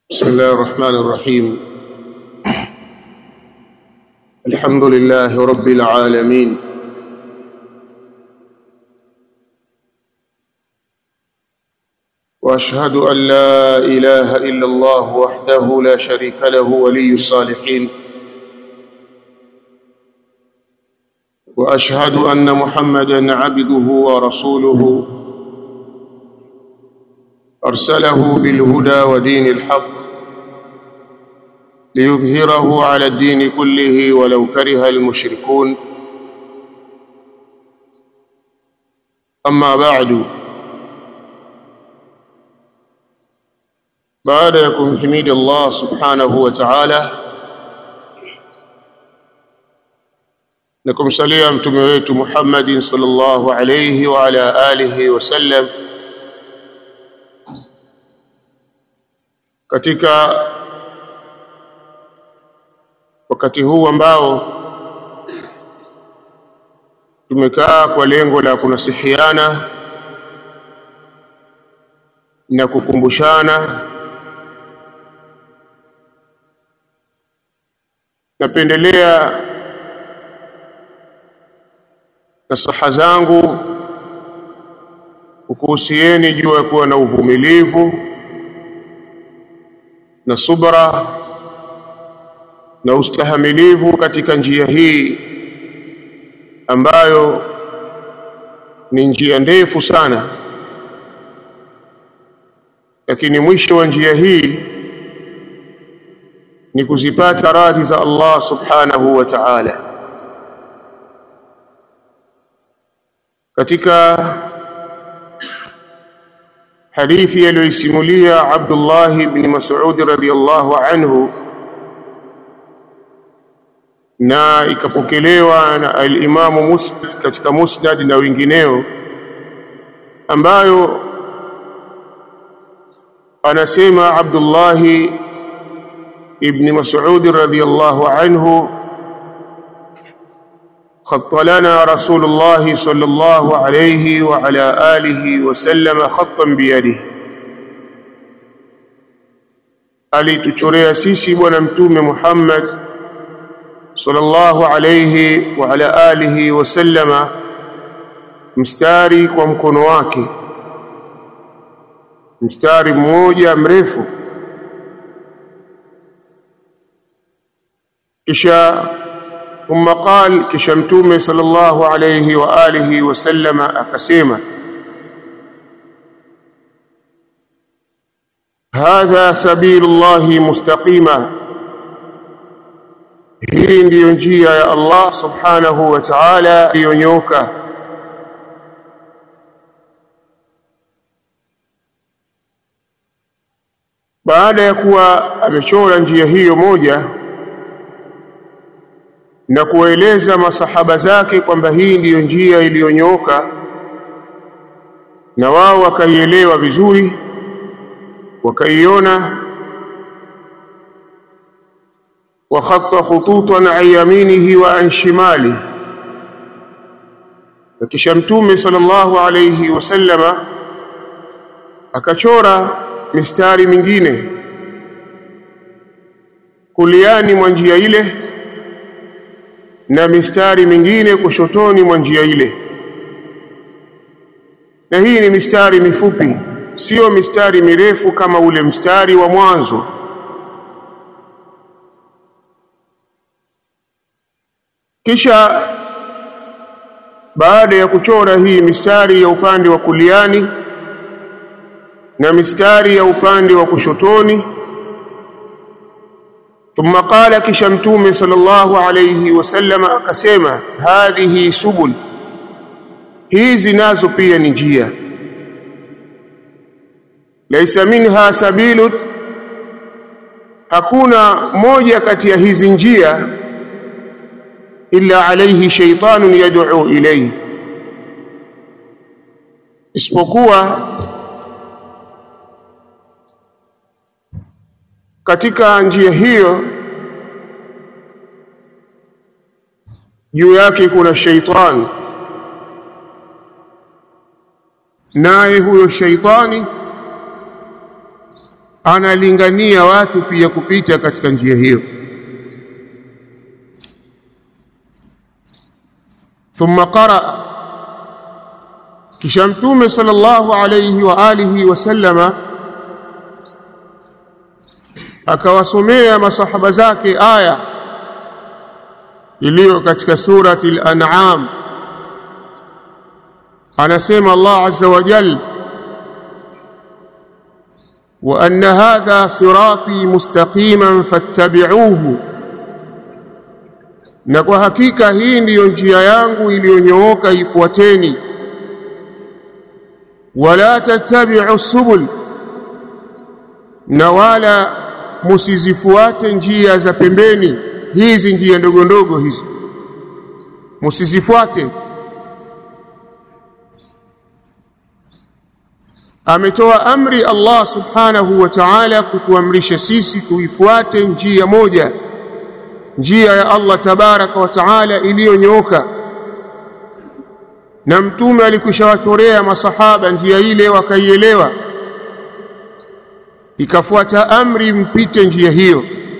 بسم الله الرحمن الرحيم الحمد لله رب العالمين واشهد ان لا اله الا الله وحده لا شريك له ولي الصالحين واشهد ان محمدا عبده ورسوله ارسله بالهدى ودين الحق ليظهره على الدين كله ولو كره المشركون اما بعد baada ya kumhimidi Allah subhanahu wa ta'ala na kumsalia mtume wetu Muhammadin sallallahu alayhi wa ala alihi wasallam katika wakati huu ambao tumekaa kwa lengo la kunasihiana na kukumbushana napendelea nasaha zangu kukuhusieni juu ya kuwa na uvumilivu na subra na ustahamilivu katika njia hii ambayo ni njia ndefu sana lakini mwisho wa njia hii ni kuzipata radhi za Allah subhanahu wa ta'ala katika hadithi aliyoisimulia Abdullah ibn Mas'ud radhiyallahu anhu na ikapokelewa na al-Imamu Muslim katika Musnad na wengineo ambayo anasema Abdullah ابن مسعود رضي الله عنه خط لنا رسول الله صلى الله عليه وعلى آله وسلم خطا بيده alituchorea sisi bwana mtume Muhammad sallallahu alayhi wa ala alihi wasallama mstari kwa mkono wake mstari mmoja mrefu kisha thumma qal kisha mtume sallallahu alayhi wa alihi wasallama akasema hadha sabilullahi mustaqima hii ndiyo njia ya Allah subhanahu wa ta'ala iliyonyoka baada ya kuwa amechora njia hiyo moja na kuwaeleza masahaba zake kwamba hii ndiyo njia iliyonyooka na wao wakaielewa vizuri wakaiona wa khatta khututan an yaminihi wa an shimali na kisha mtume sallallahu alayhi wasallama akachora mistari mingine kuliani mwa njia ile na mistari mingine kushotoni mwa njia ile na hii ni mistari mifupi sio mistari mirefu kama ule mstari wa mwanzo kisha baada ya kuchora hii mistari ya upande wa kuliani na mistari ya upande wa kushotoni ثم قال kisha mtume sallallahu alayhi wasallam akasema hadhihi subul hizi nazo pia ni njia laisa minha sabilun hakuna moja kati ya hizi njia illa alayhi shaytanun yad'u ilayhi isipokuwa katika njia hiyo juu yake kuna sheitani naye huyo sheitani analingania watu pia kupita katika njia hiyo thumma qaraa kisha mtume sallallahu alayhi wa alihi wasallama akawasomea masahaba zake aya iliyo katika surati al-an'am anasema Allah azza wa jalla wa anna hadha sirati mustaqiman fattabi'uhu na kwa hakika hii ndiyo njia yangu iliyonyooka ifuateni wala tattabi'u subul na wala musizifuate njia za pembeni hizi njia ndogo ndogo hizi musizifuate ametoa amri Allah subhanahu wa ta'ala kutuamrisha sisi tuifuate njia moja njia ya Allah tabaraka wa taala iliyonyooka na mtume alikwishawachorea masahaba njia ile wakaielewa ikafuata amri mpite njia hiyo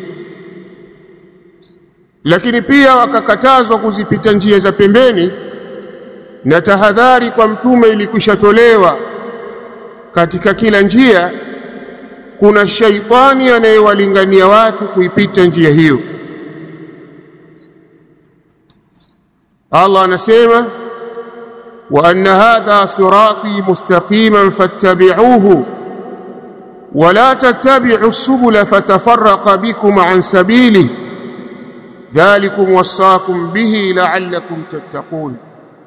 lakini pia wakakatazwa kuzipita njia za pembeni na tahadhari kwa mtume ilikwishatolewa katika kila njia kuna shaitani anayewalingania watu kuipita njia hiyo Allah anasema wa anna hadha sirati mustaqiman fattabi'uhu wa la tattabi'u subula fatafarraqa bikum an sabilihi dhalikum wasaakum bihi la'allakum tattaqun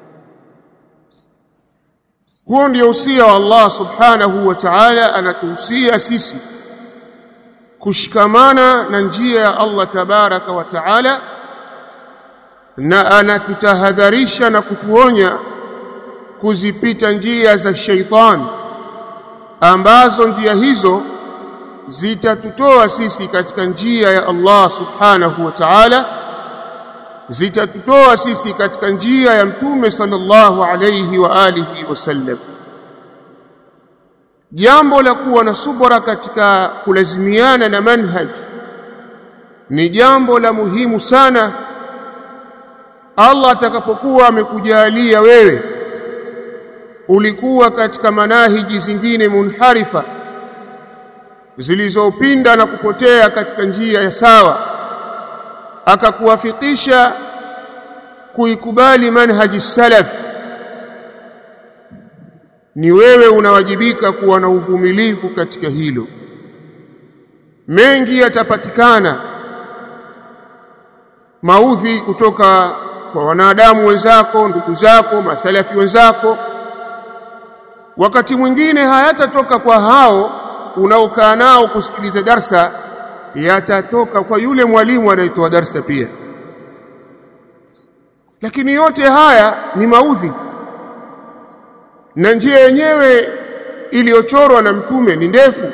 huo ndio usia wa Allah subhanahu wa ta'ala anatuhusia sisi kushikamana na njia ya Allah tabaraka wa ta'ala na anatutahadharisha na kutuonya kuzipita njia za sheitan ambazo njia hizo zitatutoa sisi katika njia ya Allah subhanahu wa ta'ala zitatutoa sisi katika njia ya mtume sallallahu alayhi wa alihi wasallam jambo la kuwa na subra katika kulazimiana na manhaj ni jambo la muhimu sana Allah atakapokuwa amekujalia wewe ulikuwa katika manahiji zingine munharifa zilizopinda na kupotea katika njia ya sawa akakuwafikisha kuikubali manhaji salaf ni wewe unawajibika kuwa na uvumilivu katika hilo mengi yatapatikana maudhi kutoka kwa wanadamu wenzako ndugu zako masalafi wenzako wakati mwingine hayatatoka kwa hao unaokaa nao kusikiliza darsa yatatoka kwa yule mwalimu anayetoa darsa pia lakini yote haya ni maudhi na njia yenyewe iliyochorwa na mtume ni ndefu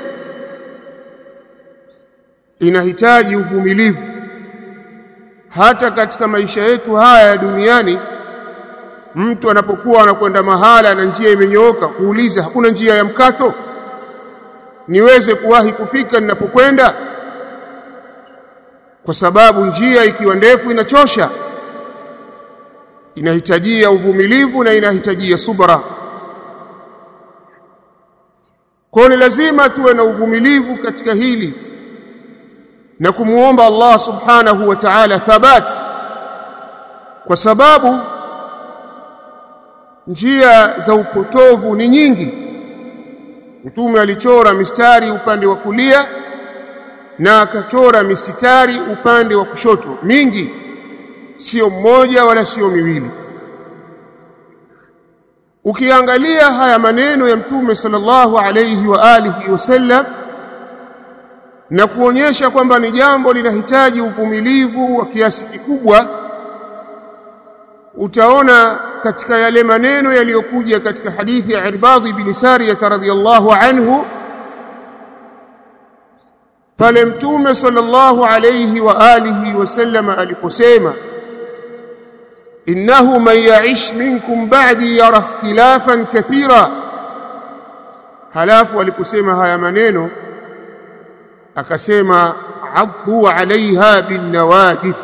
inahitaji uvumilivu hata katika maisha yetu haya ya duniani mtu anapokuwa anakwenda mahala na njia imenyooka kuuliza hakuna njia ya mkato niweze kuwahi kufika ninapokwenda kwa sababu njia ikiwa ndefu inachosha inahitajia uvumilivu na inahitajia subra kwa ni lazima tuwe na uvumilivu katika hili na kumuomba Allah subhanahu wa ta'ala thabat kwa sababu njia za upotovu ni nyingi mtume alichora mistari upande wa kulia na akachora misitari upande wa kushoto mingi sio mmoja wala sio miwili ukiangalia haya maneno ya mtume sallallahu alayhi wa alihi wasallam na kuonyesha kwamba ni jambo linahitaji uvumilivu wa kiasi kikubwa utaona katika yale maneno yaliyokuja katika hadithi ya Irbadhi bin Sariyah radhiyallahu anhu pale mtume sallallahu alayhi wa alihi wasallam aliposema innahu man ya'ish minkum ba'di yara ikhtilafan kathira halafu aliposema haya maneno akasema addu alaiha binnawajith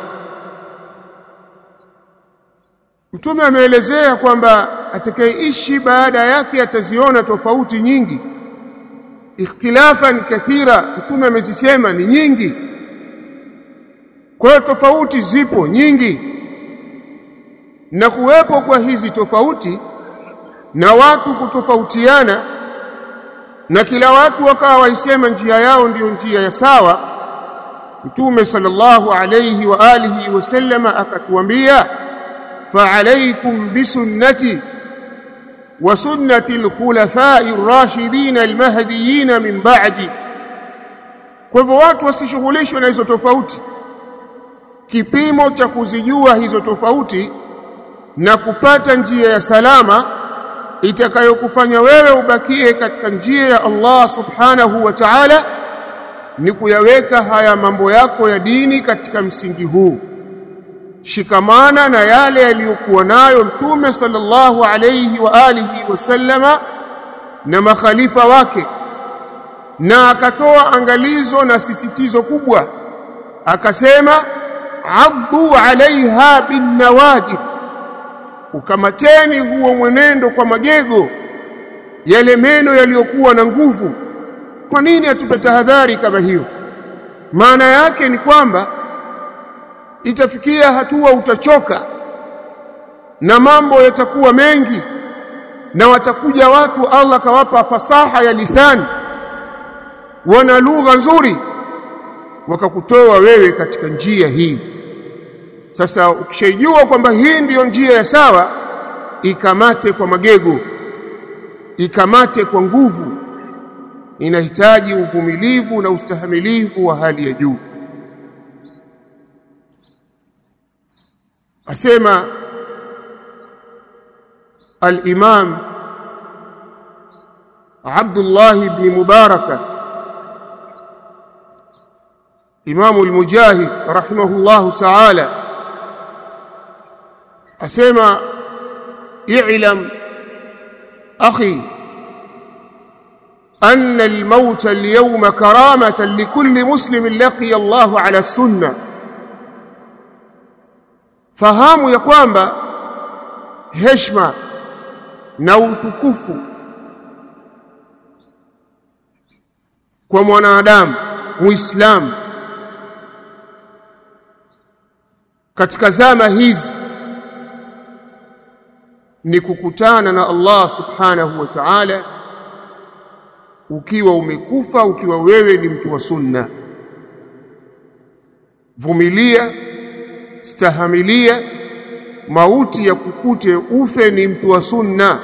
mtume ameelezea kwamba atakayeishi baada yake ataziona tofauti nyingi ikhtilafan kathira mtume amezisema ni nyingi kwa hiyo tofauti zipo nyingi na kuwepo kwa hizi tofauti na watu kutofautiana na kila watu wakawa waisema njia yao ndiyo njia ya sawa mtume sallallahu alayhi wa alihi wasallama akatuambia فعليكم بسنتي وسنة الخلفاء الراشدين المهديين من بعدي kwa hivyo watu wasishughulishwe na hizo tofauti kipimo cha kuzijua hizo tofauti na kupata njia ya salama itakayokufanya wewe ubakie katika njia ya Allah subhanahu wa ta'ala ni kuyaweka haya mambo yako ya dini katika msingi huu shikamana na yale yaliyokuwa nayo mtume sallallahu alayhi wa alihi wasallama na makhalifa wake na akatoa angalizo na sisitizo kubwa akasema addu alaiha binnawajith ukamateni huo mwenendo kwa magego yale meno yaliyokuwa na nguvu kwa nini atupe tahadhari kama hiyo maana yake ni kwamba itafikia hatua utachoka na mambo yatakuwa mengi na watakuja watu Allah kawapa fasaha ya lisani wana lugha nzuri wakakutoa wewe katika njia hii sasa ukishajua kwamba hii ndiyo njia ya sawa ikamate kwa magego ikamate kwa nguvu inahitaji uvumilivu na ustahamilivu wa hali ya juu asema al-Imam Abdullah ibn Mubarak Imam al-Mujahid rahimahullah ta'ala asema i'lam akhi أن الموت اليوم كرامة لكل مسلم لقي الله على السنة fahamu ya kwamba heshima na utukufu kwa mwanadamu muislamu katika zama hizi ni kukutana na Allah subhanahu wa ta'ala ukiwa umekufa ukiwa wewe ni mtu wa sunna vumilia stahamilia mauti ya kukute ufe ni mtu wa sunna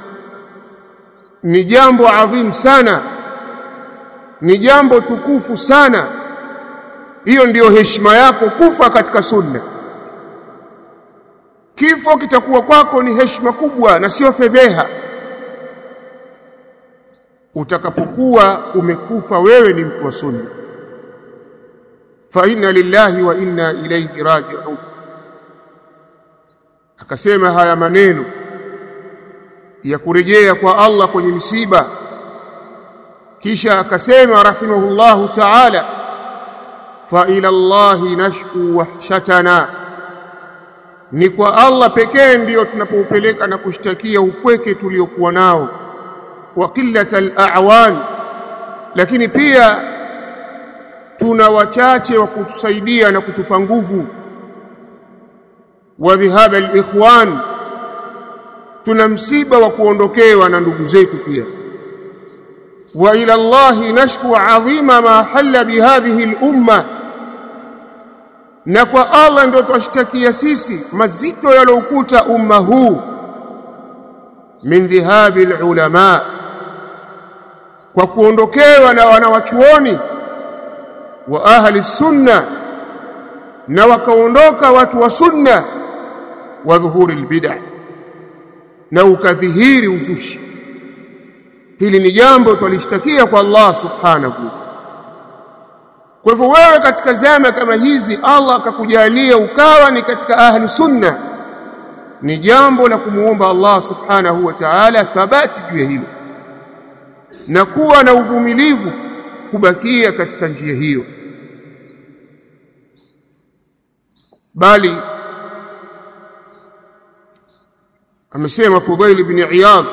ni jambo adhimu sana ni jambo tukufu sana hiyo ndiyo heshima yako kufa katika sunna kifo kitakuwa kwako ni heshima kubwa na sio fedheha utakapokuwa umekufa wewe ni mtu wa sunna fa inna lillahi wa inna ilayhi raji'un akasema haya maneno ya kurejea kwa Allah kwenye msiba kisha akasema rahimahullahu ta'ala fa ila Allahi nashku wahshatana ni kwa Allah pekee ndiyo tunapoupeleka na kushtakia upweke tuliokuwa nao wa qillatal a'wan lakini pia tuna wachache wa kutusaidia na kutupa nguvu wa dhihaba alikhwan tuna msiba wa kuondokewa na ndugu zetu pia wa ila Allah nashku adhima ma halla bihadhihi al-umma na kwa Allah ndio twashtakia sisi mazito yalokuta umma huu min dhihabi al-ulama kwa kuondokewa na wanawachuoni wa ahli sunna na wakaondoka watu wa sunna wa dhuhuri albid'a na ukadhihiri uzushi hili ni jambo twalishtakia kwa Allah subhanahu wa ta'ala kwa hivyo wewe katika zama kama hizi Allah akakujalia ukawa ni katika ahli sunna ni jambo la kumuomba Allah subhanahu wa ta'ala thabati juu ya hilo na kuwa na uvumilivu kubakia katika njia hiyo bali amesema Fudhail ibn Iyad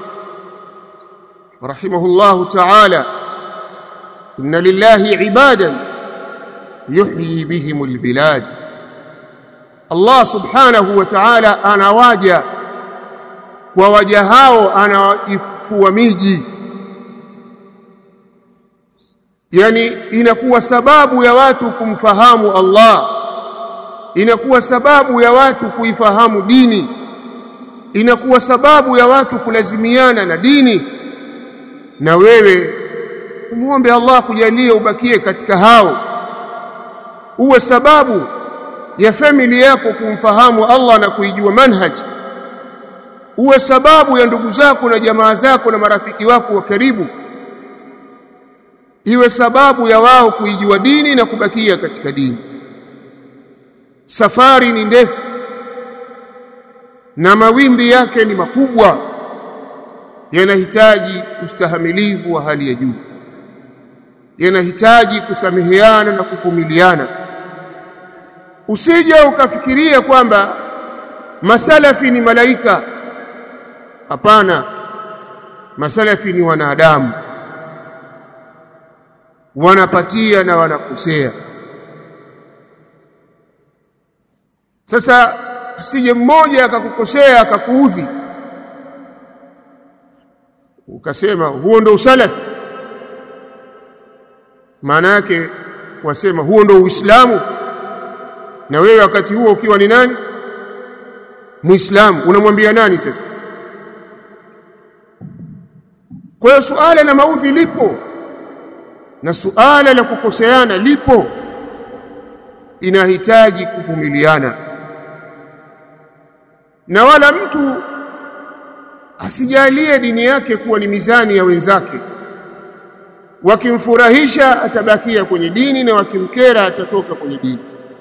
rahimahullahu ta'ala inna lillahi ibadan yuhyi bihim albilad Allah subhanahu wa ta'ala anawaja kwa waja hao anaifua miji yani inakuwa sababu ya watu kumfahamu Allah inakuwa sababu ya watu kuifahamu dini inakuwa sababu ya watu kulazimiana na dini na wewe muombe Allah kujalie ubakie katika hao uwe sababu ya family yako kumfahamu Allah na kuijua manhaji uwe sababu ya ndugu zako na jamaa zako na marafiki wako wa karibu iwe sababu ya wao kuijua dini na kubakia katika dini safari ni ndefu na mawimbi yake ni makubwa yanahitaji ustahamilivu wa hali ya juu yanahitaji kusameheana na kuvumiliana usije ukafikiria kwamba masalafi ni malaika hapana masalafi ni wanadamu wanapatia na wanakosea sasa asije mmoja akakukosea akakuudhi ukasema huo ndo usalafi maana yake wasema huo ndo uislamu na wewe wakati huo ukiwa ni nani muislamu unamwambia nani sasa kwa hiyo suala la maudhi lipo na suala la kukoseana lipo inahitaji kuvumiliana na wala mtu asijalie dini yake kuwa ni mizani ya wenzake wakimfurahisha atabakia kwenye dini na wakimkera atatoka kwenye dini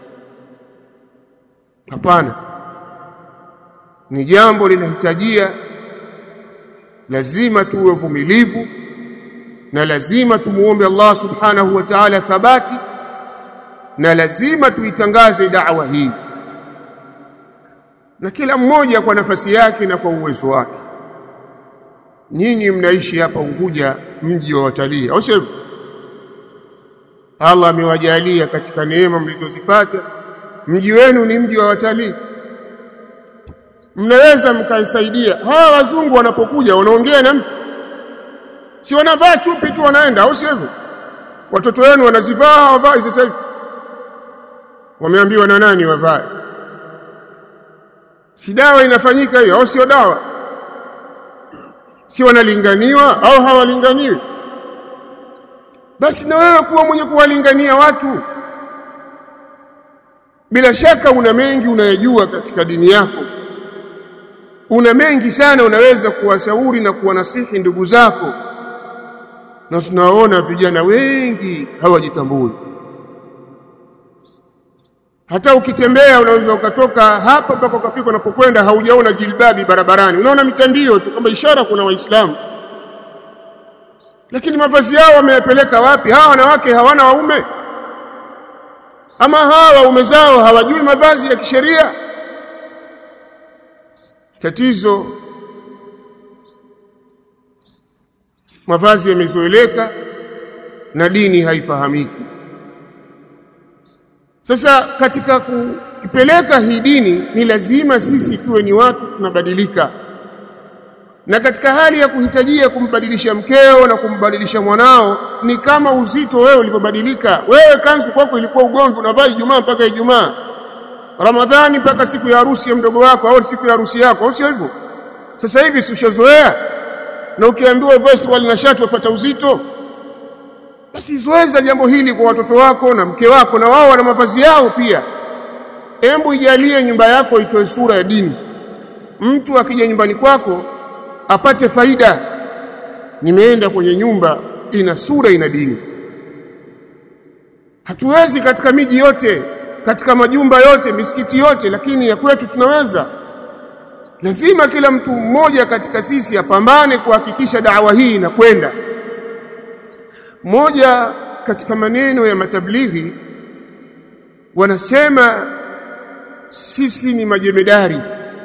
hapana ni jambo linahitajia lazima tuwe vumilivu na lazima tumuombe Allah subhanahu wa ta'ala thabati na lazima tuitangaze da'wa hii na kila mmoja kwa nafasi yake na kwa uwezo wake nyinyi mnaishi hapa Unguja mji wa watalii au sivyo Allah amewajalia katika neema mlizozipata mji wenu ni mji wa watalii mnaweza mkaisaidia hawa wazungu wanapokuja wanaongea na mtu si wanavaa chupi tu wanaenda au sio hivyo watoto wenu wanazivaa hawavai sasa hivi wameambiwa na nani wavae si dawa inafanyika hiyo au sio dawa si wanalinganiwa au hawalinganiwi basi na wewe kuwa mwenye kuwalingania watu bila shaka una mengi unayajua katika dini yako una mengi sana unaweza kuwashauri na kuwanasihi ndugu zako na tunaona vijana wengi hawajitambui hata ukitembea unaweza ukatoka hapa mpaka ukafika unapokwenda haujaona jilbabi barabarani unaona mitandio tu kama ishara kuna waislamu lakini mavazi yao wameyapeleka wapi hawa wanawake hawana waume ama hawa waume zao hawajui mavazi ya kisheria tatizo mavazi yamezoeleka na dini haifahamiki sasa katika kuipeleka hii dini ni lazima sisi tuwe ni watu tunabadilika na katika hali ya kuhitajia kumbadilisha mkeo na kumbadilisha mwanao ni kama uzito wewe ulivyobadilika wewe kanzu kwako ilikuwa ugomvi unavaa Ijumaa mpaka Ijumaa Ramadhani mpaka siku ya harusi ya mdogo wako au siku ya harusi yako au sio hivyo sasa hivi ushazoea na ukiambiwa uvae suruali na shati wapata uzito basi zoeza jambo hili kwa watoto wako na mke wako na wao wana mavazi yao pia embu ijalie nyumba yako itoe sura ya dini mtu akija nyumbani kwako apate faida nimeenda kwenye nyumba ina sura ina dini hatuwezi katika miji yote katika majumba yote misikiti yote lakini ya kwetu tunaweza lazima kila mtu mmoja katika sisi apambane kuhakikisha dawa hii inakwenda moja katika maneno ya matablighi wanasema sisi ni majemedari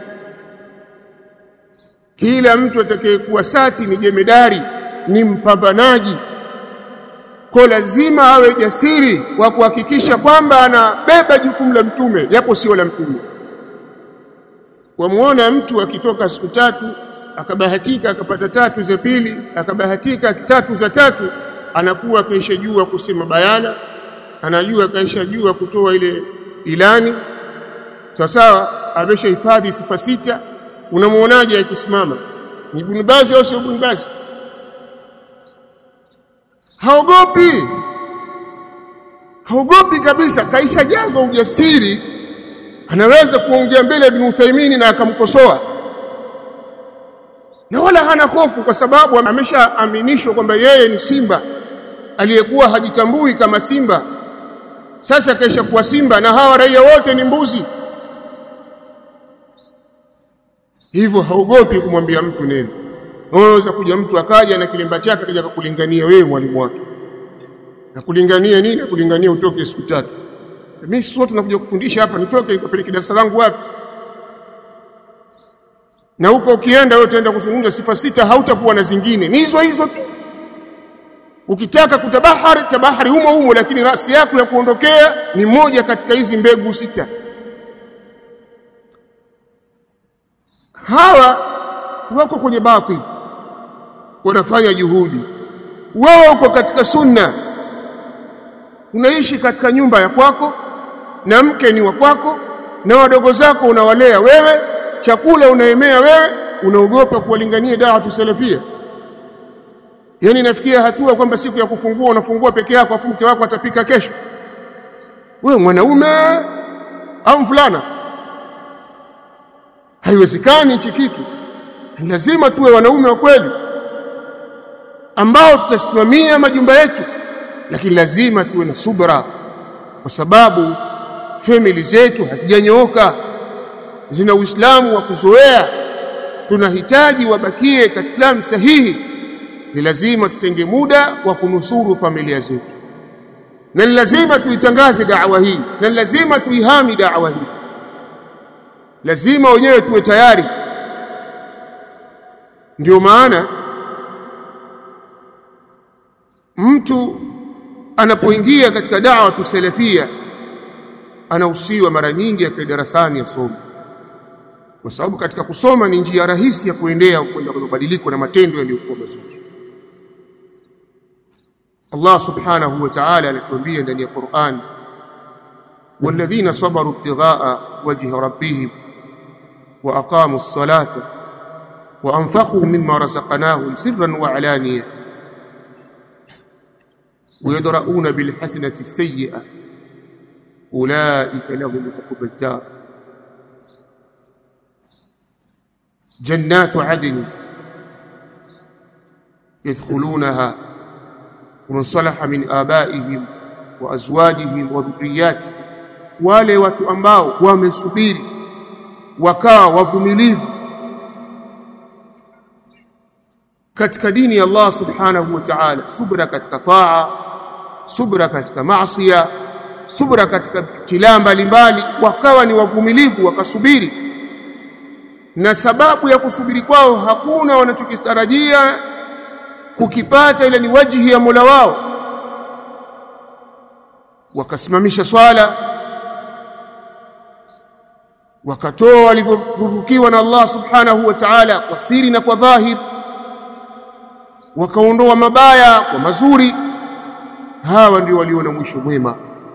kila mtu atakayekuwa sati ni jemedari ni mpambanaji kwa lazima awe jasiri wa kuhakikisha kwamba anabeba jukumu la mtume japo sio la mtume wamuona mtu akitoka siku tatu akabahatika akapata tatu za pili akabahatika tatu za tatu anakuwa kaisha jua kusema bayana anajua kaisha jua kutoa ile ilani sawa sawa ameshahifadhi sifa sita unamuonaje akisimama ni Ibn Baz au sio Ibn Baz haogopi haogopi kabisa kaisha jazwa ujasiri anaweza kuongea mbele Ibn Uthaymeen na akamkosoa na wala hana hofu kwa sababu ameshaaminishwa kwamba yeye ni simba aliyekuwa hajitambui kama simba sasa kaisha kuwa simba na hawa raia wote ni mbuzi hivyo haogopi kumwambia mtu neno unaweza kuja mtu akaja na kilemba chake akaja kukulingania wewe mwalimu wake na kulingania nini kulingania utoke siku tatu mimi sio tunakuja kufundisha hapa nitoke nikapeleke darasa langu wapi na huko ukienda wewe utaenda kuzungumza sifa sita hautakuwa na zingine ni hizo hizo tu ukitaka kutabahari tabahari humo humo lakini rasi yako ya kuondokea ni moja katika hizi mbegu sita hawa wako kwenye batil wanafanya juhudi wewe uko katika sunna unaishi katika nyumba ya kwako na mke ni wa kwako na wadogo zako unawalea wewe chakula unaemea wewe unaogopa kuwalingania dawa tusalafia yani nafikia hatua kwamba siku ya kufungua unafungua peke yako afu mke wako atapika kesho wewe mwanaume au mvulana haiwezekani hichi kitu lazima tuwe wanaume wa kweli ambao tutasimamia majumba yetu lakini lazima tuwe na subra kwa sababu family zetu hazijanyooka zina uislamu wa kuzoea tunahitaji wabakie katika Uislamu sahihi ni lazima tutenge muda wa kunusuru familia zetu na ni lazima tuitangaze da'wa hii na ni lazima tuihami da'wa hii lazima wenyewe tuwe tayari ndio maana mtu anapoingia katika da'wa tusalafia anahusiwa mara nyingi akae darasani asome kwa sababu katika kusoma ni njia rahisi ya kuendea kwenda kwenye mabadiliko na matendo yaliyokuwa mazuri Allah subhanahu wa ta'ala anatuambia ndani ya Qur'an والذين صبروا ابتغاء وجه ربهم وأقاموا الصلاة وأنفقوا مما رزقناهم سرا وعلانية ويدرؤون بالحسنة السيئة أولئك لهم عقبى الدار جنات عدن يدخلونها ومن صلح من آبائهم وأزواجهم وذرياتهم wale watu ambao wamesubiri wakawa wavumilivu katika dini ya Allah subhanahu wa ta'ala subra katika taa subra katika maasiya subra katika tilaa mbalimbali wakawa ni wavumilivu wakasubiri na sababu ya kusubiri kwao hakuna wanachokitarajia kukipata ila ni wajihi ya Mola wao wakasimamisha swala wakatoa walivyoruzukiwa na Allah subhanahu wa ta'ala kwa siri na kwa dhahir wakaondoa mabaya kwa mazuri hawa ndio walio na mwisho mwema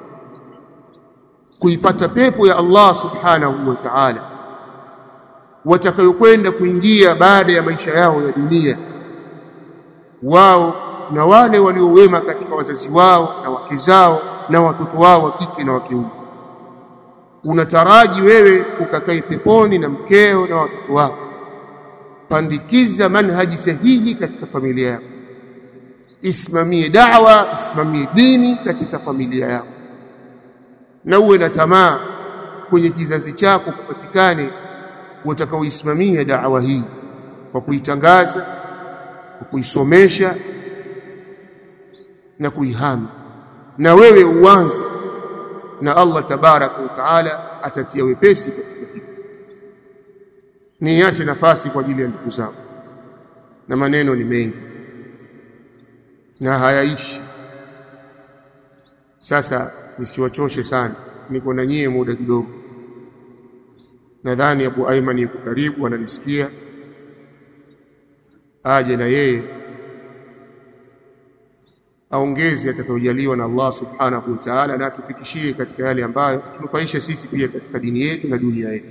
kuipata pepo ya Allah subhanahu wa ta'ala watakayokwenda kuingia baada ya maisha yao ya dunia wao na wale waliowema katika wazazi wao na wake zao na watoto wao wa kike na wa kiume unataraji wewe ukakae peponi na mkeo na watoto wako pandikiza manhaji sahihi katika familia yako isimamie da'wa isimamie dini katika familia yako na uwe na tamaa kwenye kizazi chako kupatikane watakaoisimamia da'wa hii kwa kuitangaza kwa kuisomesha na kuihami na wewe uanze na Allah tabaraka wa taala atatia wepesi katika hilo niache nafasi kwa ajili ya ndugu zangu na maneno ni mengi na hayaishi sasa nisiwachoshe sana niko na nyie muda kidogo nadhani Abu Aiman yuko karibu ananisikia aje na yeye aongeze atakayojaliwa na Allah subhanahu wa ta'ala na atufikishie katika yale ambayo tunufaisha sisi pia katika dini yetu na dunia yetu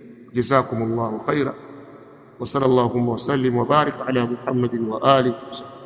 jazakumullahu khaira wa sallallahu wa sallim wa barik ala muhammadin wa alihi